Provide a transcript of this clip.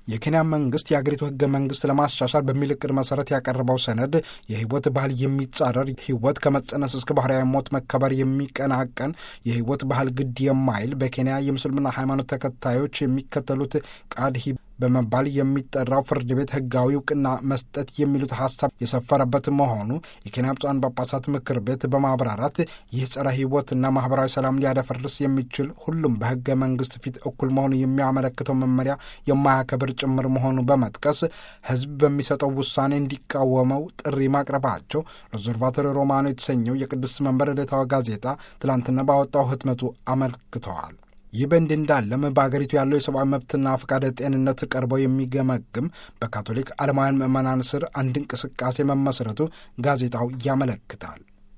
የኬንያ መንግስት የአገሪቱ ህገ መንግስት ለማሻሻል በሚል እቅድ መሰረት ያቀረበው ሰነድ የህይወት ባህል የሚጻረር ህይወት ከመጸነስ እስከ ባህርያዊ ሞት መከበር የሚቀናቀን የህይወት ባህል ግድ የማይል በኬንያ የምስልምና ሃይማኖት ተከታዮች የሚከተሉት ቃድሂ በመባል የሚጠራው ፍርድ ቤት ህጋዊ እውቅና መስጠት የሚሉት ሀሳብ የሰፈረበት መሆኑ የኬንያ ብፁዓን ጳጳሳት ምክር ቤት በማብራራት ይህ ጸረ ህይወትና ማህበራዊ ሰላም ሊያደፈርስ የሚችል ሁሉም በህገ መንግስት ፊት እኩል መሆኑ የሚያመለክተው መመሪያ የማያከብር ጭምር መሆኑ በመጥቀስ ህዝብ በሚሰጠው ውሳኔ እንዲቃወመው ጥሪ ማቅረባቸው ኦብዘርቫቶሪ ሮማኖ የተሰኘው የቅድስት መንበር ዕለታዊ ጋዜጣ ትላንትና ባወጣው ህትመቱ አመልክተዋል። ይህ በእንዲህ እንዳለም በአገሪቱ ያለው የሰብአዊ መብትና ፈቃደ ጤንነት ቀርበው የሚገመግም በካቶሊክ ዓለማውያን ምዕመናን ስር አንድ እንቅስቃሴ መመስረቱ ጋዜጣው ያመለክታል።